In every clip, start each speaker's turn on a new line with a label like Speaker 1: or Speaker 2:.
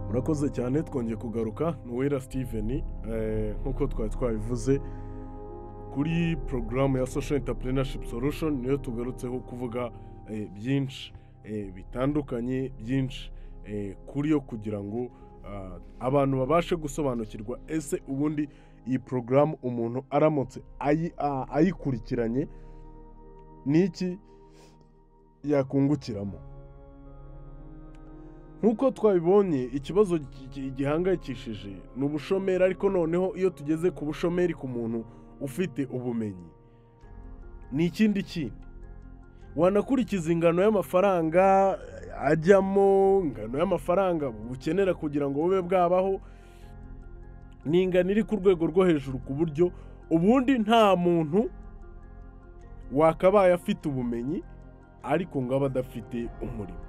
Speaker 1: murakoze cyane twongeye kugaruka ni uwera steven nk'uko twari twabivuze kuri porogaramu ya social entrepreneurship solution niyo tugarutseho kuvuga eh, byinshi eh, bitandukanye byinshi eh, kuri yo kugira ngo ah, abantu babashe gusobanukirwa ese ubundi iyi porogaramu umuntu aramutse ayi- a- ayikurikiranye n'iki yakungukiramo nk'uko twabibonye ikibazo gi- gi- gihangayikishije ni ubushomeri ariko noneho iyo tugeze ku bushomeri ku muntu ufite ubumenyi ni ikindi kindi wanakurikiza ingano y'amafaranga ajyamo ingano y'amafaranga bukenera kugira ngo bube bwabaho ni ingano iri ku rwego rwo hejuru ku buryo ubundi nta muntu wakabaye afite ubumenyi ariko ngo abe adafite umurimo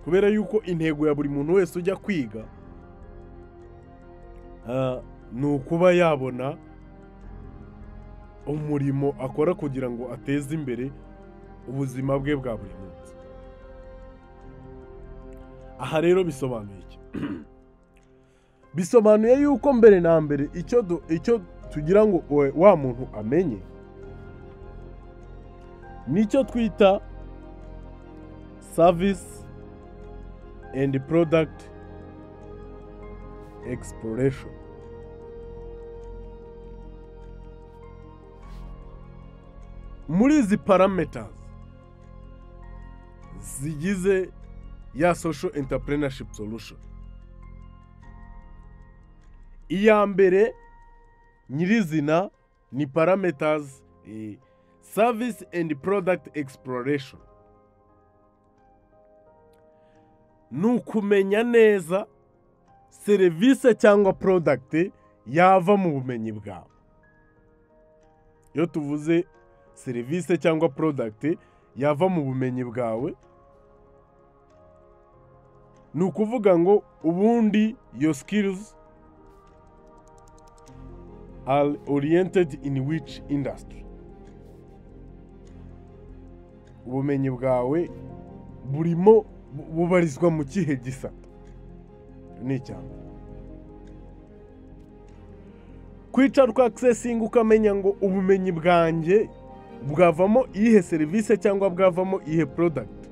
Speaker 1: kubera yuko intego ya buri muntu wese ujya kwiga ah, ni ukuba yabona umurimo akora kugira ngo ateze imbere ubuzima bwe bwa buri munsi aha rero bisobanuye iki bisobanuye yuko mbere na mbere icyo du- icyo tugira ngo we- wa muntu amenye nicyo twita savisi and product exploration muri izi parameters zigize ya social entrepreneurship solution iya mbere nyirizina ni parameters eh, service and product exploration ni ukumenya neza serivisi cyangwa porodagiti yava mu bumenyi bwawe iyo tuvuze serivisi cyangwa porodagiti yava mu bumenyi bwawe ni ukuvuga ngo ubundi yo sikirizi are oriyentedi ini wici indasitiri ubumenyi bwawe burimo bu- bubarizwa mu kihe gisata ni icya mbere kwicara ukakisesinga ukamenya ngo ubumenyi bwanjye bwavamo iyihe serivisi cyangwa bwavamo iyihe porodagiti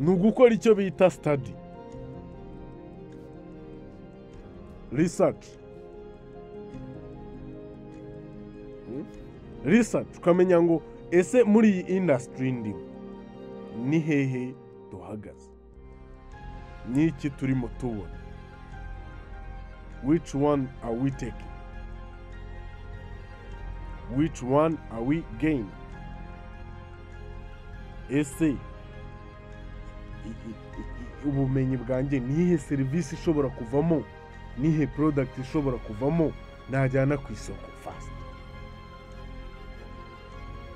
Speaker 1: ni ugukora icyo bita sitadi risaci risaci ukamenya ngo ese muri iyi indasitiri ndimo ni hehe duhagaze ni iki turimo tubona which one are we taking which one are we gaining ese i- i- i- i- ubumenyi bwanjye ni iyihe serivisi ishobora kuvamo ni iyihe porodagiti ishobora kuvamo najyana ku isoko fast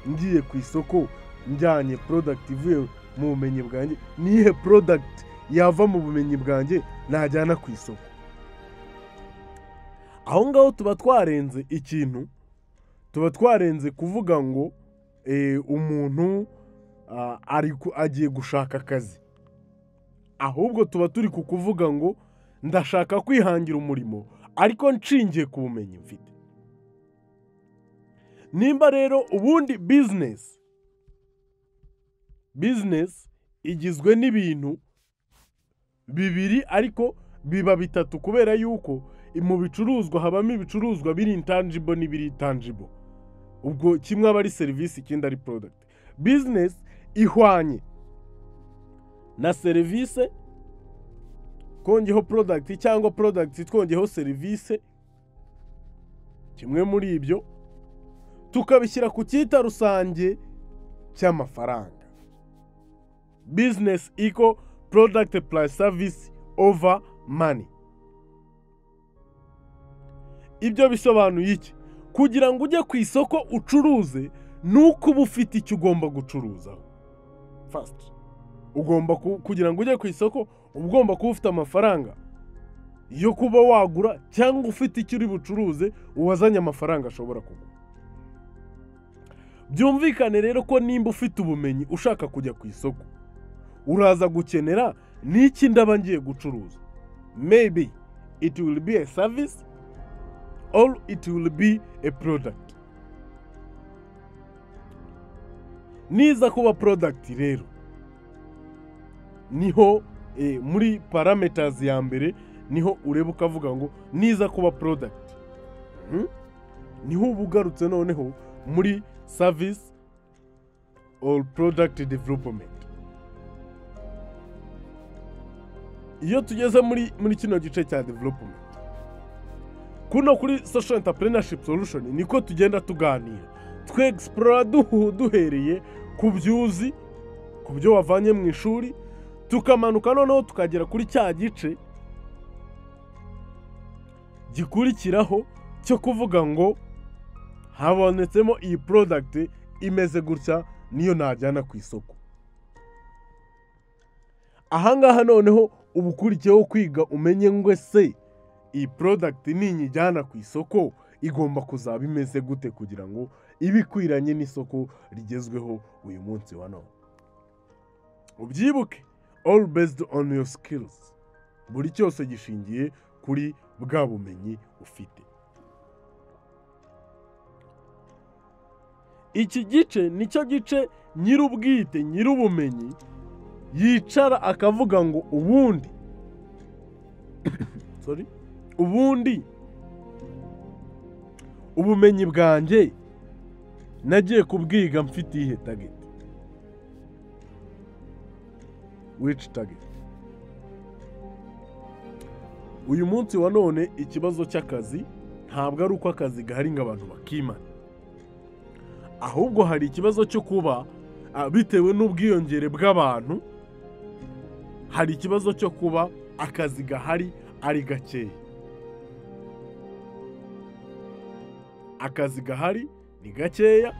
Speaker 1: ngiye ku isoko njyanye porodagiti ivuye mu bumenyi bwanjye nihe porodagiti yava mu bumenyi bwanjye najyana ku isoko aho ngaho tuba twarenze ikintu tuba twarenze kuvuga ngo eh, umuntu ah, ari ku- agiye gushaka akazi ahubwo tuba turi ku kuvuga ngo ndashaka kwihangira umurimo ariko nshingiye ku bumenyi mfite nimba rero ubundi bizinesi bizinesi igizwe n'ibintu bibiri ariko biba bitatu kubera yuko mu bicuruzwa habamo ibicuruzwa biri intangible n'ibiri tangible ubwo kimwe aba ari serivisi ikindi ari product bizinesi ihwanye na serivisi kongeho product cyangwa product twongeho serivisi kimwe muri ibyo tukabishyira ku cyita rusange cy'amafaranga business equal product plus service over money ibyo bisobanuye iki kugira ngo ujye ku isoko ucuruze ni uko uba ufite icyo ugomba gucuruzaho first ugomba ku- kugira ngo ujye ku isoko uba ugomba kuba ufite amafaranga yo kuba wagura cyangwa ufite icyo uri bucuruze wazanye amafaranga ashobora kugura byumvikane rero ko nimba ufite ubumenyi ushaka kujya ku isoko uraza gukenera n'iki ndaba ngiye gucuruza maybe it will be a service or it will be a product niza kuba product rero niho eh, muri parameters ya mbere niho ureba ukavuga ngo niza kuba product Mhm. niho uba ugarutse noneho muri service or product development iyo tugeze muri muri kino gice cya development kuno kuri social entrepreneurship solution niko tugenda tuganira twexplora duhu duhereye ku byuzi ku byo wavanye mu ishuri tukamanuka noneho tukagera kuri cya gice gikurikiraho cyo kuvuga ngo habonetsemo iyi product imeze gutya niyo najyana ku isoko ahangaha noneho uba ukurikiyeho kwiga umenye ngo se iyi product ninyijyana ku isoko igomba kuzaba imeze gute kugira ngo ibe ikwiranye n'isoko rigezweho uyu munsi wa none ubyibuke all based on your skills buri cyose gishingiye kuri bwa bumenyi ufite iki gice nicyo gice nyir'ubwite nyir'ubumenyi yicara akavuga ngo ubundi sorry ubundi ubumenyi bwanjye nagiye kubwiga mfite iyihe tageti wici tageti uyu munsi wa none ikibazo cy'akazi ntabwo ari uko akazi gahari ngo abantu bakimana ahubwo hari ikibazo cyo kuba ah, bitewe n'ubwiyongere bw'abantu hari ikibazo cyo kuba akazi gahari ari gakeya akazi gahari ni gakeya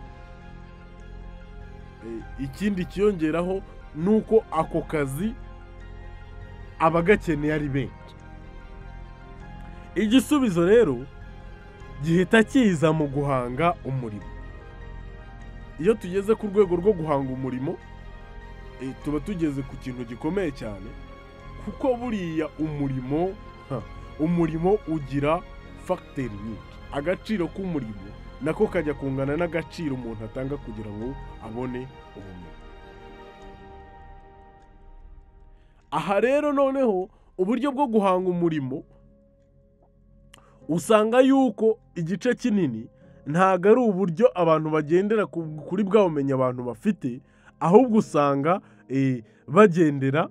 Speaker 1: Eh, ikindi kiyongeraho ni uko ako kazi abagakeneye ari benshi igisubizo rero gihita kiza mu guhanga umurimo iyo tugeze ku rwego rwo guhanga umurimo eh, tuba tugeze ku kintu gikomeye cyane kuko buriya umurimo ha, umurimo ugira fagiteri nyinshi agaciro k'umurimo nako kajya kungana n'agaciro umuntu atanga kugira ngo abone ubumenyi aha rero noneho uburyo bwo guhanga umurimo usanga yuko igice kinini ntabwo ari uburyo abantu bagendera ku- kuri bwa bumenyi abantu bafite ahubwo usanga eh, bagendera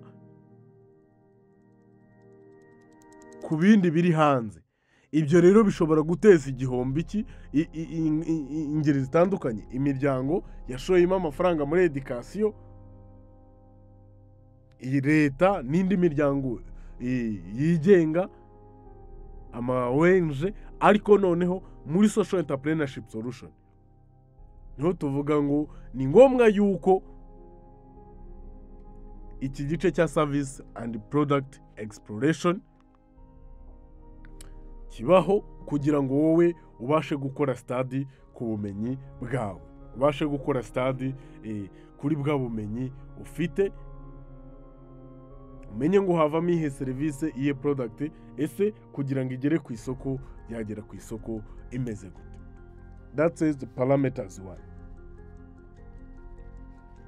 Speaker 1: ku bindi biri hanze ibyo rero bishobora guteza igihombo iki i- i- i- i- i- ingeri zitandukanye imiryango yashoyemo amafaranga muri edikasiyo iyi leta n'indi miryango eh, yigenga ama ONG ariko noneho muri social entrepreneurship solution niho tuvuga ngo ni ngombwa yuko iki gice cya service and product exploration kibaho kugira ngo wowe ubashe gukora stadi ku bumenyi bwawe ubashe gukora stadi eh, kuri bwa bumenyi ufite umenye ngo havamo iyihe serivisi iyihe product ese kugira ngo igere ku isoko yagera ku isoko imeze gute that is the parameters one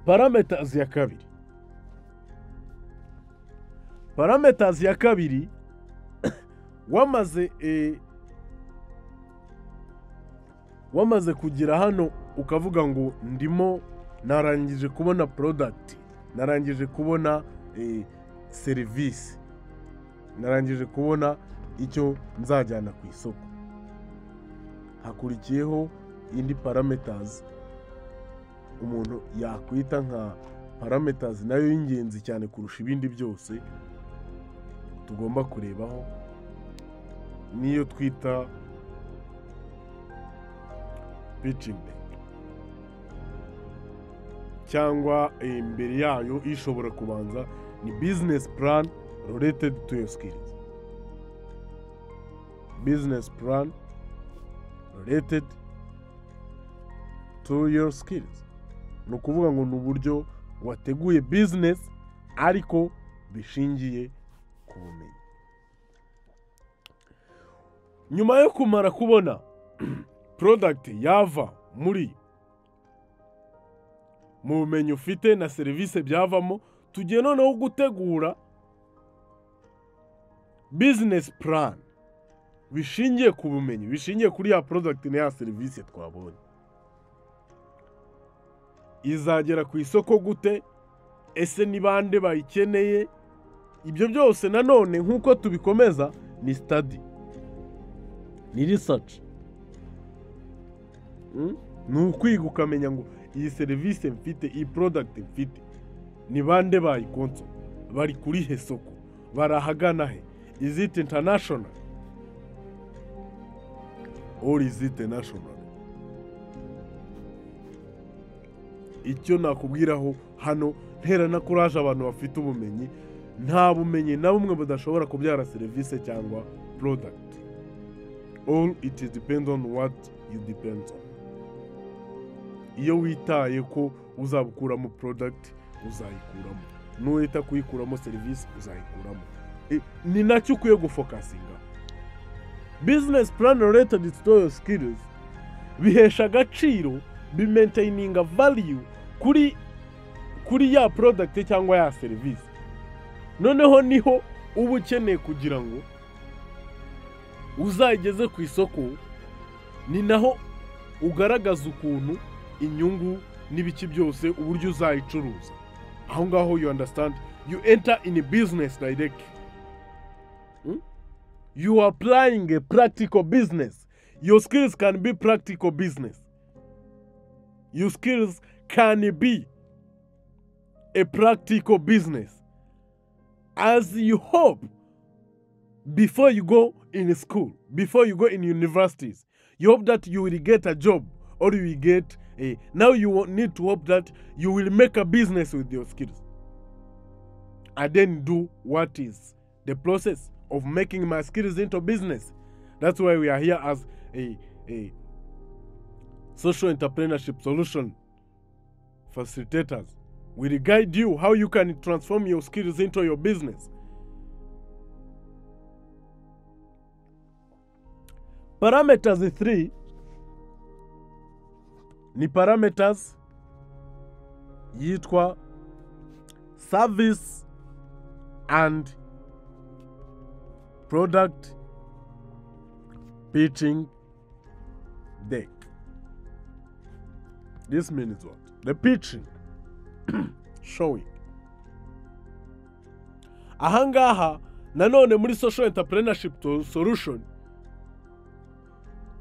Speaker 1: parameters ya kabiri parameters ya kabiri wamaze eh, wamaze kugera hano ukavuga ngo ndimo narangije kubona product narangije kubona eh, serivisi narangije kubona icyo nzajyana ku isoko hakurikiyeho indi parametazi umuntu yakwita nka parametazi nayo y'ingenzi cyane kurusha ibindi byose tugomba kurebaho niyo twita picingi cyangwa eh, imbere yayo ishobora kubanza ni business plan related to your skills business plan related to your skills ni ukuvuga ngo ni uburyo wateguye business ariko bishingiye ku bumenyi nyuma yo kumara kubona product yava muri mu bumenyi ufite na serivisi byavamo tugiye noneho gutegura bizinesi plan bishingiye ku bumenyi bishingiye kuri ya product na ya serivisi twabonye izagera ku isoko gute ese ni bande bayikeneye ibyo byose nanone nk'uko tubikomeza ni sitadi ni risaci ni ukwiga ukamenya ngo iyi serivisi mfite iyi porodagiti mfite ni bande bayikonso bari kuri he soko barahagana he iziti intanashonari ori iziti nashonari icyo nakubwiraho hano ntera na kuraje abantu bafite ubumenyi nta bumenyi na bumwe budashobora kubyara serivisi cyangwa porodagiti all it depends on what you depend on iyo witaye ko uzabukuramo porodagiti uzayikuramo n'uwita kuyikuramo serivisi uzayikuramo ni nacyo ukwiye gufokasinga bizinesi purani retadi sitoyo sikirizi bihesha agaciro bimentayininga valiyu kuri kuri ya porodagiti cyangwa ya serivisi noneho niho uba ukeneye kugira ngo uzayigeze ku isoko ni naho ugaragaza ukuntu inyungu n'ibiki byose uburyo uzayicuruza aho ngaho you understand you enter in a business direct you are applying a practical business your skills can be practical business your skills can be a practical business as you hope before you go in school before you go in universities you hope that you will get a job or you will get Eh, now you will need to hope that you will make a business with your skills and then do what is the process of making my skills into business. That's why we are here as a, a social entrepreneurship solution facilitators. We'll guide you how you can transform your skills into your business. Parameters three ni parameters yitwa service and product pitching deck this means what the pitching showing ahangaha nanone muri social entrepreneurship to- solution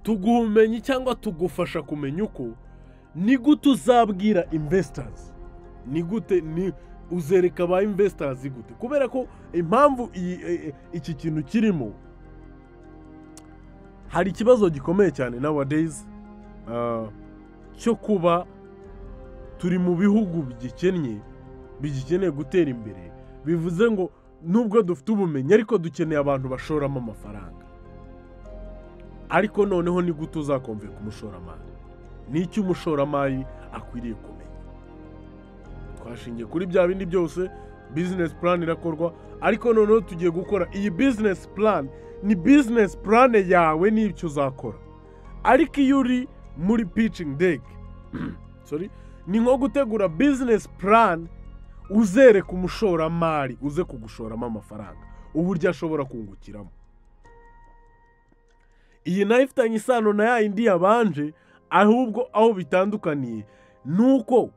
Speaker 1: tuguha ubumenyi cyangwa tugufasha kumenya uko ni gute uzabwira investors ni gute ni uzereka ba investors gute kubera ko impamvu iyi- e- e- iki kintu kirimo hari ikibazo gikomeye cyane nowadays ah, cyo kuba turi mu bihugu bigikennye bigikeneye gutera imbere bivuze ngo nubwo dufite ubumenyi ariko dukeneye abantu bashoramo amafaranga ariko noneho ni gute uzakomve ku mushoramari n'icyo umushoramari akwiriye kumenya twashingiye kuri bya bindi byose bizinesi purani irakorwa ariko noneho tugiye gukora iyi bizinesi purani ni bizinesi purane yawe n'icyo uzakora ariko iyo uri muri picingi deke sorry ni nko gutegura bizinesi purani uzereka umushoramari uze kugushoramo amafaranga uburyo ashobora kungukiramo iyi nayo ifitanye isano na ya yindi yabanje ahubwo aho bitandukaniye ni uko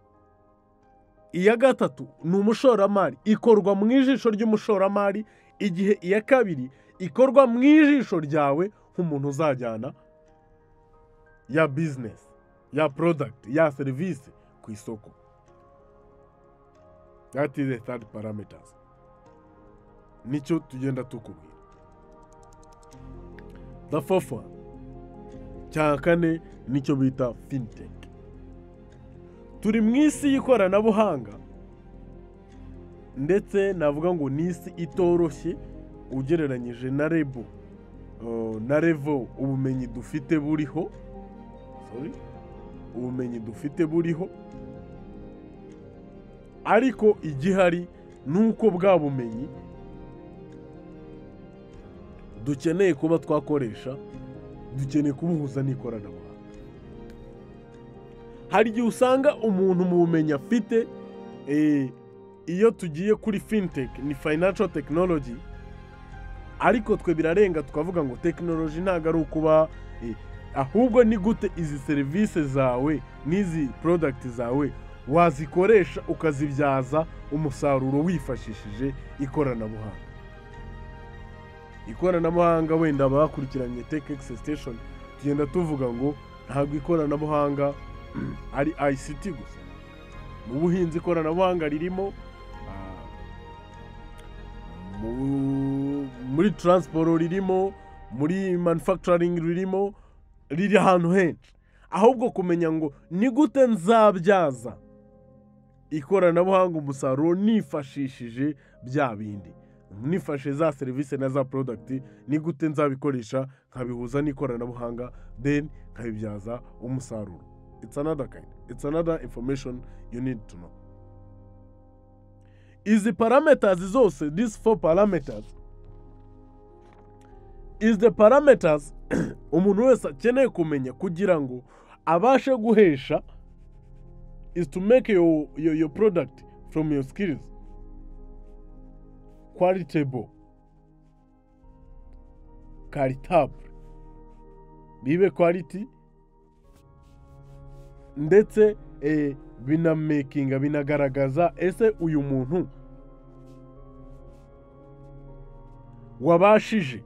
Speaker 1: iya gatatu ni umushoramari ikorwa mu ijisho ry'umushoramari igihe iya kabiri ikorwa mu ijisho ryawe nk'umuntu uzajyana ya bizinesi ya porodagiti ya serivisi ku isoko that is the third parameters nicyo tugenda tukubwira the fourth one cya kane nicyo bita fintech turi mu isi y'ikoranabuhanga ndetse navuga ngo ni isi itoroshye ugereranyije na rebo uh, na revo ubumenyi dufite buriho sorry ubumenyi dufite buriho ariko igihari nuko bwa bumenyi dukeneye kuba twakoresha dukeneye kubuhuza n'ikoranabuhanga hari igihe usanga umuntu mu bumenyi afite eh, iyo tugiye kuri fintech ni financial technology ariko twe birarenga tukavuga ngo tekinoloji ntabwo ari ukuba eh, ahubwo ni gute izi serivisi zawe n'izi porodagiti zawe wazikoresha ukazibyaza umusaruro wifashishije ikoranabuhanga ikoranabuhanga wenda abakurikiranye tech access station tugenda tuvuga ngo ntabwo ikoranabuhanga ari ICT gusa mu buhinzi ikoranabuhanga ririmo ah, mu- muri taransiporo ririmo muri manufacturing ririmo riri ahantu henshi ahubwo kumenya ngo ni gute nzabyaza ikoranabuhanga umusaruro nifashishije bya bindi nifashe za serivisi na za porodagiti ni gute nzabikoresha nkabihuza n'ikoranabuhanga then nkabibyaza umusaruro it's another kind it's another information you need to know izi parameters zose these four parameters is the parameters umuntu wese akeneye kumenya kugira ngo abashe guhesha is to make your, your, your product from your skills qualitable caritable bibe quality ndetse eh, binamakinga binagaragaza ese uyu muntu wabashije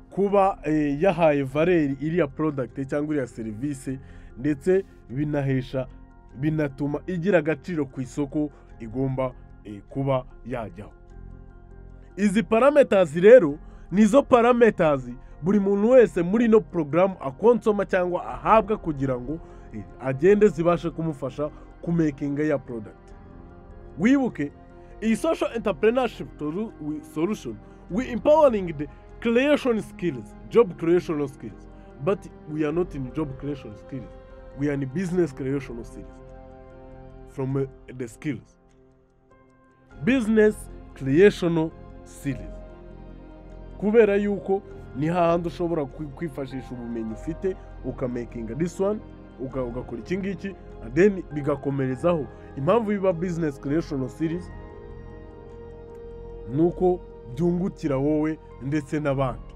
Speaker 1: kuba eh, yahaye valeri iriya porodagiti cyangwa iriya serivisi ndetse binahesha binatuma igira agaciro ku isoko igomba eh, kuba yajyaho izi parametazi rero nizo parametazi buri muntu wese muri ino porogaramu akonsoma cyangwa ahabwa kugira ngo eh, agende zibashe kumufasha kumekinga ya porodagiti wibuke iyi social entrepreneurship solu- we- solution we empowering the creation skills job creation skills but we are not in job creation skills we are in business creation skills from uh, the skills business creation skills kubera yuko ni hahandi ushobora kwi- kwifashisha ubumenyi ufite ukamakinga this one uka- ugakora iki ngiki and then bigakomerezaho impamvu biba business creation series ni uko byungukira wowe ndetse n'abandi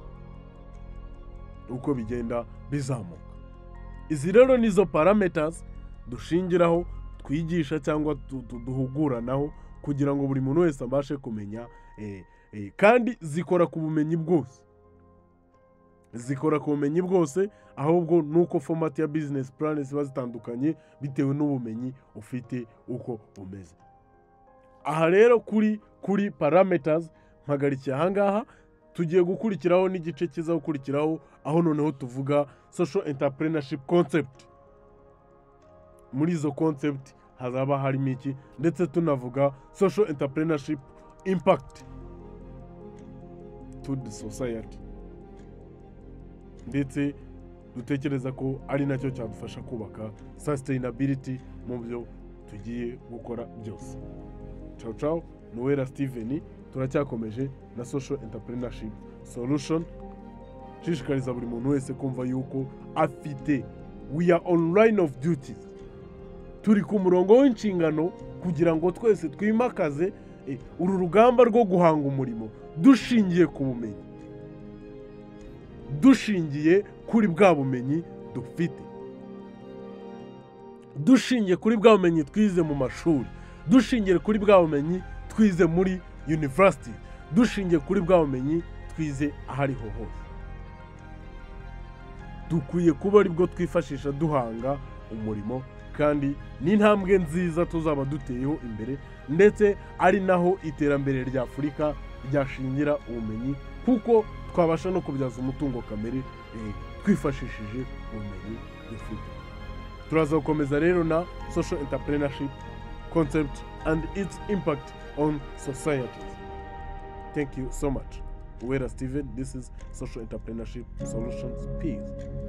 Speaker 1: uko bigenda bizamuka izi rero nizo parameters dushingiraho twigisha cyangwa du- du- duhuguranaho kugira ngo buri muntu wese abashe kumenya eh, eh, kandi zikora ku bumenyi bwose zikora ku bumenyi bwose ahubwo nuko fomati ya bizinesi purani ziba zitandukanye bitewe n'ubumenyi ufite uko umeze aha rero kuri kuri parametazi mpagarikiye ahangaha tugiye gukurikiraho n'igice kiza gukurikiraho aho noneho tuvuga social entrepreneurship concept muri izo concept hazaba harimo iki ndetse tunavuga social entrepreneurship impact to the society ndetse dutekereza ko ari nacyo cyadufasha kubaka sustainability mu byo tugiye gukora byose ciao ciao noella steven turacyakomeje na social entrepreneurship solution nshishikariza buri muntu wese kumva yuko afite we are on line of duties turi ku murongo w'inshingano kugira ngo twese twimakaze eh, uru rugamba rwo guhanga umurimo dushingiye ku bumenyi dushingiye kuri bwa bumenyi dufite dushingiye kuri bwa bumenyi twize mu mashuri dushingiye kuri bwa bumenyi twize muri university dushingiye kuri bwa bumenyi twize aho ariho hose dukwiye kuba aribwo twifashisha duhanga umurimo kandi n'intambwe nziza tuzaba duteyeho imbere ndetse ari naho iterambere rya afurika ryashingira ubumenyi kuko twabasha no kubyaza umutungo kamere eh, twifashishije ubumenyi dufite turaza gukomeza rero na social entrepreneurship concept and its impact on societies thank you so much wera steven this is social entrepreneurship solutions peace